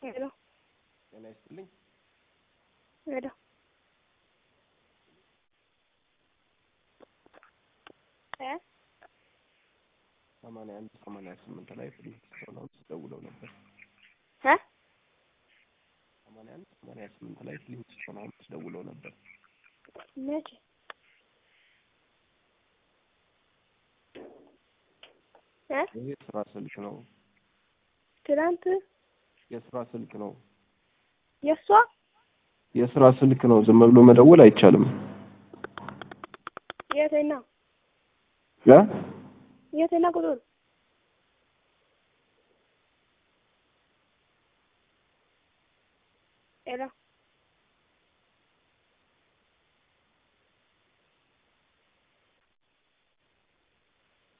ሄሎ ጤና ይስጥልኝ። ሄሎ እ ሰማንያ አንድ ሰማንያ ስምንት ላይ ፍሊንስቶን ሀውስ ደውለው ነበር። እ ሰማንያ አንድ ሰማንያ ስምንት ላይ ፍሊንስቶን ሀውስ ደውለው ነበር። መቼ እ ይህ የስራ ስልክ ነው። ትናንት የስራ ስልክ ነው። የእሷ የስራ ስልክ ነው። ዝም ብሎ መደወል አይቻልም። የትና ያ የትና ቁጥር ሄሎ